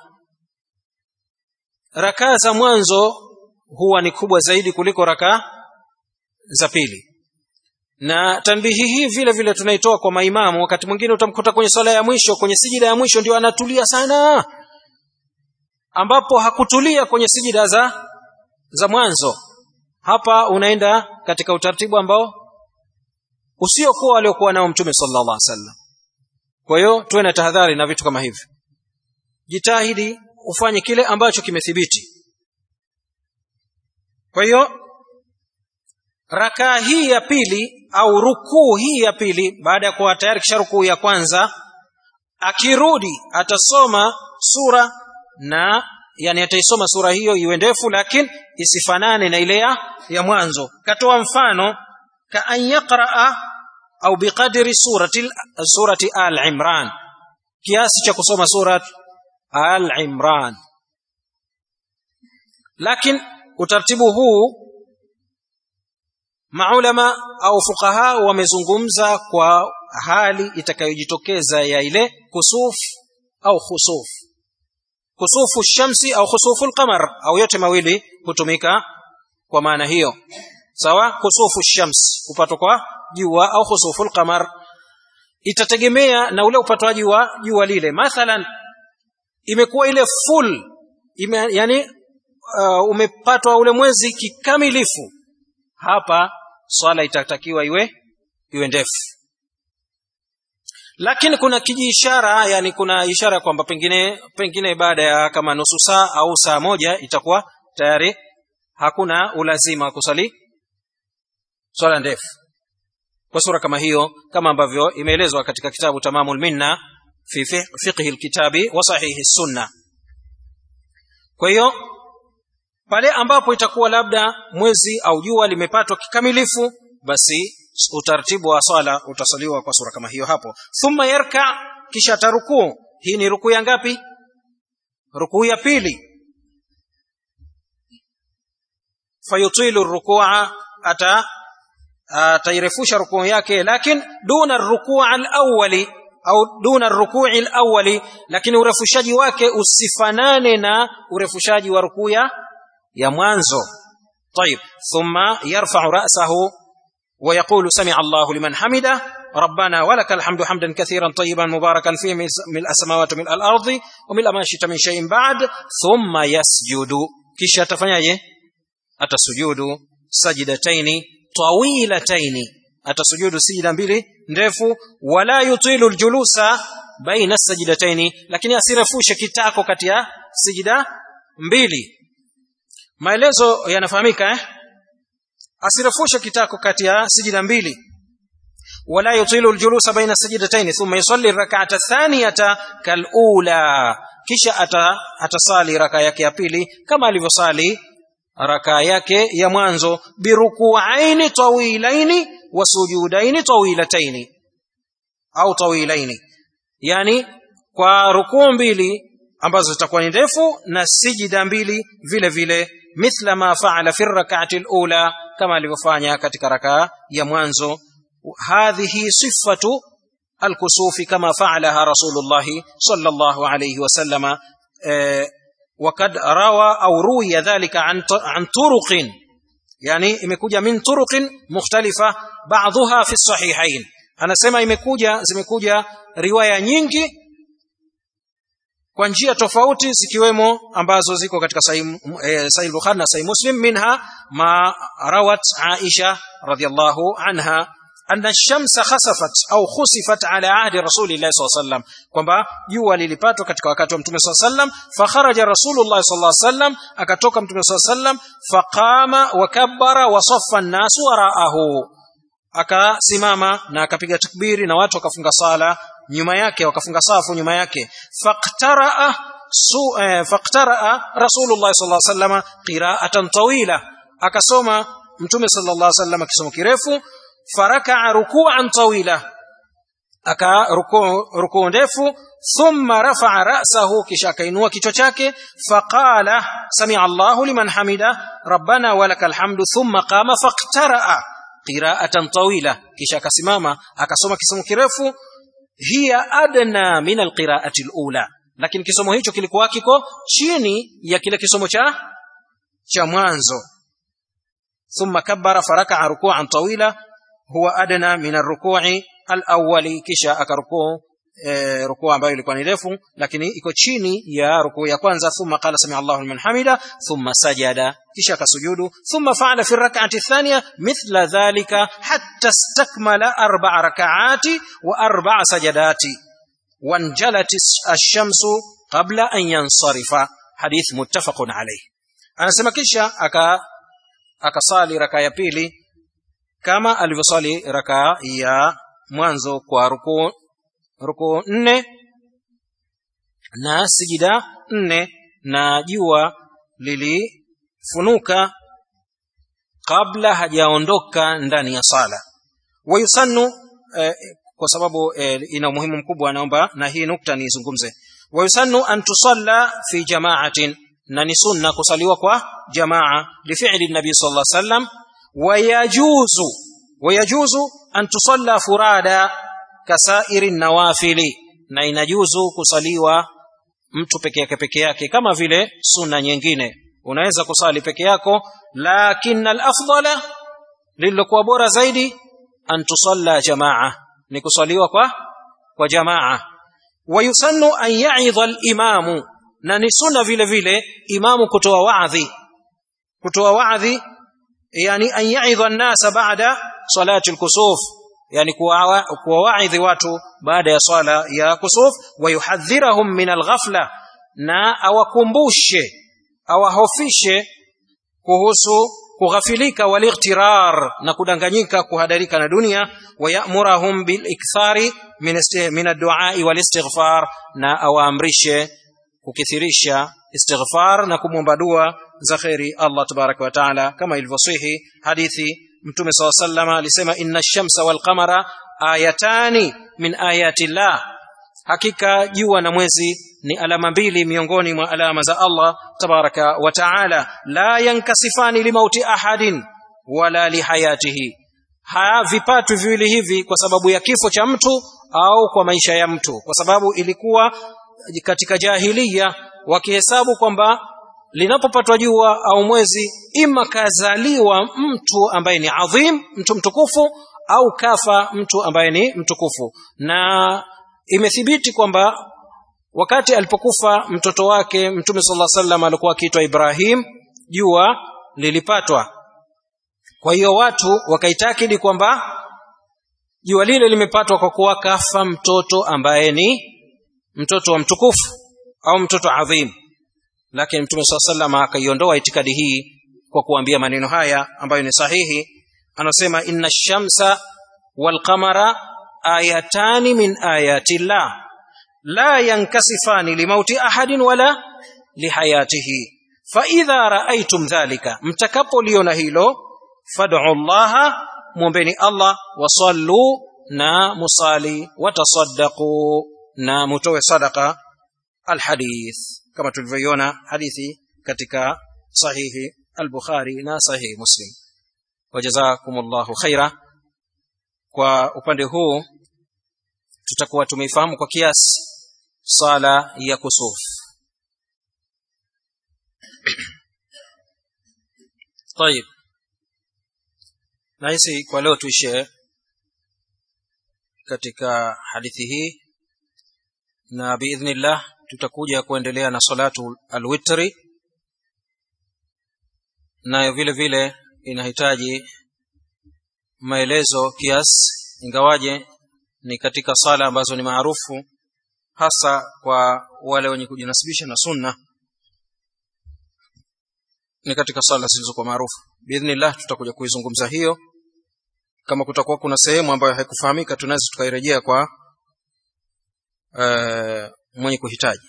rakaa za mwanzo huwa ni kubwa zaidi kuliko rakaa za pili na tanbihi hii vile vile tunaitoa kwa maimamu wakati mwingine utamkuta kwenye swala ya mwisho kwenye sijida ya mwisho ndio anatulia sana ambapo hakutulia kwenye sijida za za mwanzo hapa unaenda katika utaratibu ambao usiokuwa aliokuwa nao mtume sallallahu alaihi wasallam kwa hiyo tuwe na tahadhari na vitu kama hivi jitahidi ufanye kile ambacho kimethibiti kwa hiyo rakaa hii ya pili au rukuu hii ya pili baada ya kuwa tayari kisha rukuu ya kwanza akirudi atasoma sura na yani ataisoma sura hiyo iwe ndefu lakini isifanane na ile ya, ya mwanzo katoa mfano ka an yaqraa au biqadri surati surati al-imran kiasi cha kusoma surat al-imran lakini utaratibu huu maulama au fuqaha wamezungumza kwa hali itakayojitokeza ya ile kusuf au khusuf kusufu shamsi au khusufu alqamar au yote mawili hutumika kwa maana hiyo sawa kusufu shams upatwa kwa jua au khusufu alqamar itategemea na ule upatwaji wa jua lile mathalan imekuwa ile full ime, yani uh, umepatwa ule mwezi kikamilifu hapa swala itatakiwa iwe iwe ndefu lakini kuna kijiishara yani kuna ishara kwamba pengine pengine baada ya kama nusu saa au saa moja itakuwa tayari hakuna ulazima wa kusali swala ndefu kwa sura kama hiyo kama ambavyo imeelezwa katika kitabu tamamul minna fi fiqhi alkitabi wa sahihi sunna kwa hiyo pale ambapo itakuwa labda mwezi au jua limepatwa kikamilifu basi utaratibu wa swala utasaliwa kwa sura kama hiyo hapo thumma yarka kisha atarukuu hii ni rukuu ya ngapi rukuu ya pili fayutilu rukua ata atairefusha rukuu yake lakin duna rukuu alawali au duna rukui alawali lakini urefushaji wake usifanane na urefushaji wa rukuu ya ya mwanzo طيب ثم يرفع رأسه ويقول سمع الله لمن حمده ربنا ولك الحمد حمدا كثيرا طيبا مباركا فيه ملء السماوات وملء الأرض وملء ما شئت من شيء بعد ثم يسجد kisha atafanyaje atasujudu sajidataini tawilataini atasujudu sijida mbili ndefu wala yutilu ljulusa baina sajidataini lakini asirefushe kitako kati ya sijida mbili maelezo yanafahamika eh? asirefushe kitako kati ya sijida mbili ولا يطيل الجلوس بين السجدتين ثم يصلي الركعة الثانية كالأولى kisha ata, atasali raka yake ya pili kama alivyosali raka yake ya mwanzo birukuaini tawilaini wa sujudaini tawilataini au tawilaini yani kwa rukuu mbili ambazo zitakuwa ni ndefu na sijida mbili vile vile mithla ma faala fi rak'ati al-ula kama alivyofanya katika raka ya mwanzo hadhihi sifatu الكسوف كما فعلها رسول الله صلى الله عليه وسلم وقد روى أو روي ذلك عن عن طرق يعني imekuja min turuq mukhtalifa ba'dha fi sahihain anasema imekuja zimekuja riwaya nyingi kwa njia tofauti zikiwemo ambazo ziko katika sahih eh, sahih bukhari na sahih muslim minha ma rawat aisha radhiyallahu anha أن الشمس خسفت أو خسفت على عهد رسول الله صلى الله عليه وسلم kwamba jua lilipatwa katika wakati wa mtume صلى الله عليه وسلم فخرج رسول الله صلى الله عليه وسلم akatoka mtume صلى الله عليه وسلم فقام وكبر وصف الناس وراءه akasimama na akapiga takbiri na watu wakafunga sala nyuma yake wakafunga safu nyuma yake faqtaraa su eh, faqtaraa rasulullah sallallahu alaihi wasallam qira'atan tawila akasoma mtume sallallahu alaihi wasallam kisomo kirefu فركع ركوعا طويلا aka rukuu ndefu thumma rafa'a ra'sahu kisha akainua kichwa chake faqala sami'a Allahu liman hamida rabbana walakal hamdu thumma qama faqtara'a qira'atan tawila kisha akasimama akasoma kisomo kirefu hiya adna min alqira'ati alula lakini kisomo hicho kilikuwa kiko chini ya kile kisomo cha cha mwanzo thumma kabbara faraka'a ruku'an tawila huwa adna min arruku'i alawwali kisha akarukuu e, rukuu ambayo ilikuwa ni refu lakini iko chini ya rukuu ya kwanza thumma qala sami Allahu liman hamida thumma sajada kisha akasujudu thumma fa'ala fi rak'ati athaniya mithla dhalika hatta istakmala arba'a rak'ati wa arba'a sajadati wanjalat ash-shamsu qabla an yansarifa hadith muttafaqun alayh anasema kisha aka akasali raka ya pili kama alivyosali raka ya mwanzo kwa ruku ruku nne na sijida nne na jua lilifunuka kabla hajaondoka ndani ya sala wayusannu eh, kwa sababu eh, ina umuhimu mkubwa naomba na hii nukta nizungumze wayusannu an tusalla fi jama'atin na ni sunna kusaliwa kwa jamaa lifi'li nabii sallallahu alaihi wasallam ويجوز ويجوز أن تصلى فرادا كسائر النوافل na inajuzu kusaliwa mtu peke yake peke yake kama vile sunna nyingine unaweza kusali peke yako lakin alafdala lililokuwa bora zaidi an tusalla jamaa ni kusaliwa kwa kwa jamaa wayusannu an ya'idha alimamu na ni sunna vile vile imamu kutoa waadhi kutoa waadhi yani an ya'idha an-nasa ba'da salati al-kusuf yani kuwawaidhi watu baada ya swala ya kusuf wa yuhadhirahum min al-ghafla na awakumbushe awahofishe kuhusu kughafilika walightirar na kudanganyika kuhadarika na dunia wayamurahum bilikthari min ad-du'a wal-istighfar na awaamrishe kukithirisha istighfar na kumwomba dua za kheri Allah tabaraka wa taala kama ilivyosihi hadithi mtume saw sallama alisema inna ash-shamsa wal qamara ayatani min ayati llah hakika jua na mwezi ni alama mbili miongoni mwa alama za Allah tabaraka wa taala la yankasifani limauti ahadin wala lihayatihi havipatwi viwili hivi kwa sababu ya kifo cha mtu au kwa maisha ya mtu kwa sababu ilikuwa katika jahiliya wakihesabu kwamba linapopatwa jua au mwezi ima kazaliwa mtu ambaye ni adhim mtu mtukufu au kafa mtu ambaye ni mtukufu na imethibiti kwamba wakati alipokufa mtoto wake mtume sala salam alikuwa akiitwa ibrahim jua lilipatwa kwa hiyo watu wakaitakidi kwamba jua lile limepatwa kwa kuwa kafa mtoto ambaye ni mtoto wa mtukufu au mtoto adhim lakini mtume saa salam akaiondoa itikadi hii kwa kuambia maneno haya ambayo ni sahihi anasema inna shamsa walqamara ayatani min ayati llah la yankasifani limauti ahadin wala lihayatihi faidha raaitum dhalika mtakapoliona hilo fad'u llaha mwombeni allah wasallu na musali watasaddaqu na mutoe sadaqa alhadith kama tulivyoiona hadithi katika sahihi al-bukhari na sahihi muslim wajazakumullahu khaira kwa upande huu tutakuwa tumeifahamu kwa kiasi sala ya kusuf طيب nahisi kwa leo tuishe katika hadithi hii na biidhnillah tutakuja kuendelea na salatu alwitri nayo vile vile inahitaji maelezo kiasi ingawaje ni katika sala ambazo ni maarufu hasa kwa wale wenye kujinasibisha na sunna ni katika sala zilizokuwa maarufu biidhnillah tutakuja kuizungumza hiyo kama kutakuwa kuna sehemu ambayo haikufahamika tunaweza tukairejea kwa uh, mwenye kuhitaji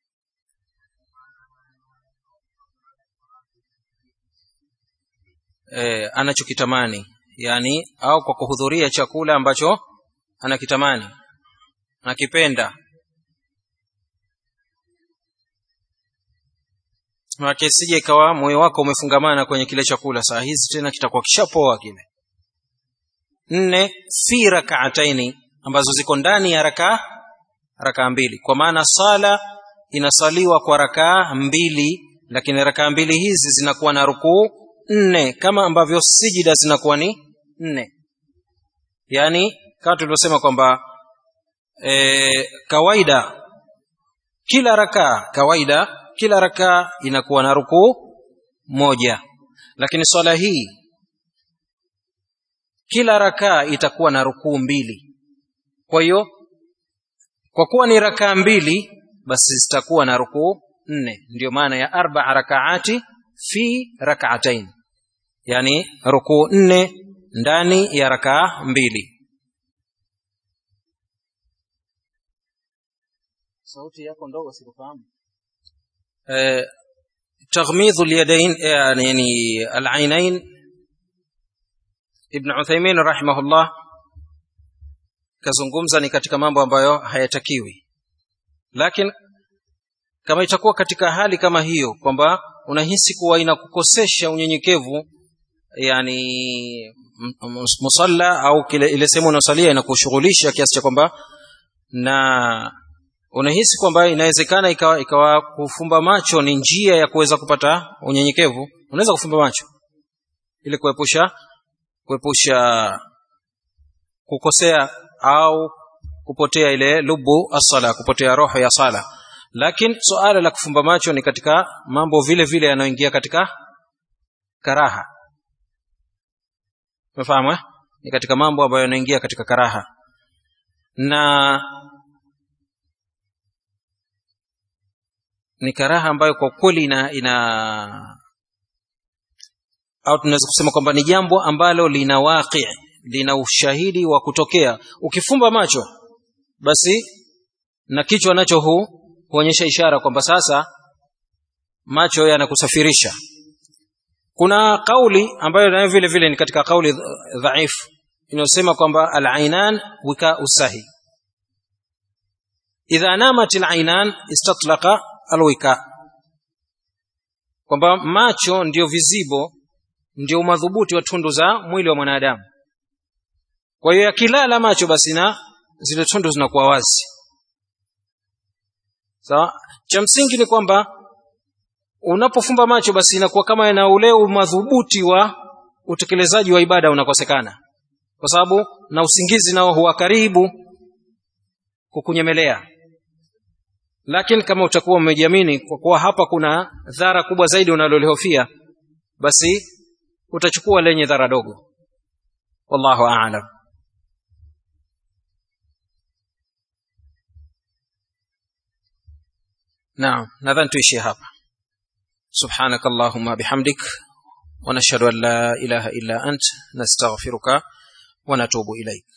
e, anachokitamani yani au kwa kuhudhuria chakula ambacho anakitamani anakipenda manake sije ikawa moyo wako umefungamana kwenye kile chakula saa hizi tena kitakuwa kishapoa kile nne fi rakaataini ambazo ziko ndani ya rakaa rakaa mbili kwa maana sala inasaliwa kwa rakaa mbili lakini rakaa mbili hizi zinakuwa na rukuu nne kama ambavyo sijida zinakuwa ni nne yaani kama tulivyosema kwamba e, kawaida kila rakaa kawaida kila rakaa inakuwa na rukuu moja lakini swala hii kila rakaa itakuwa na rukuu mbili kwa hiyo kwa kuwa ni rakaa mbili basi zitakuwa na rukuu nne ndio maana ya arbaa rakaati fi rakaatain yani rukuu nne ndani ya rakaa mbili sauti yako ndogo sikufahamu eh, taghmidhu lyadain yani alainain ibn uthaimin rahimahullah kazungumza ni katika mambo ambayo hayatakiwi lakini kama itakuwa katika hali kama hiyo kwamba unahisi kuwa inakukosesha unyenyekevu yani musalla au kile ile sehemu unaosalia inakushughulisha kiasi cha kwamba na unahisi kwamba inawezekana ikawa, ikawa kufumba macho ni njia ya kuweza kupata unyenyekevu unaweza kufumba macho ili kuepusha kuepusha kukosea au kupotea ile lubu asala kupotea roho ya sala lakini suala la kufumba macho ni katika mambo vile vile yanayoingia katika karaha umefahamu eh? ni katika mambo ambayo yanaingia katika karaha na ni karaha ambayo kwa kweli ina ina au tunaweza kusema kwamba ni jambo ambalo lina waqi lina ushahidi wa kutokea ukifumba macho basi na kichwa nacho hu huonyesha ishara kwamba sasa macho yanakusafirisha kuna kauli ambayo nayo vile vile ni katika kauli dhaifu inayosema kwamba al-ainan wika usahi idha namat alainan istatlaqa alwika kwamba macho ndio vizibo ndio madhubuti wa tundu za mwili wa mwanadamu kwa hiyo yakilala macho basi na zile tundu zinakuwa wazi sawa cha msingi ni kwamba unapofumba macho basi inakuwa kama na ule madhubuti wa utekelezaji wa ibada unakosekana kwa sababu na usingizi nao huwa karibu kukunyemelea lakini kama utakuwa umejiamini kwa kuwa hapa kuna dhara kubwa zaidi unalolihofia basi utachukua lenye dhara dogo wallahu a'lam naam nadhani tuishie hapa سبحانك اللهم بحمدك ونشهد ان لا اله الا انت نستغفرك ونتوب اليك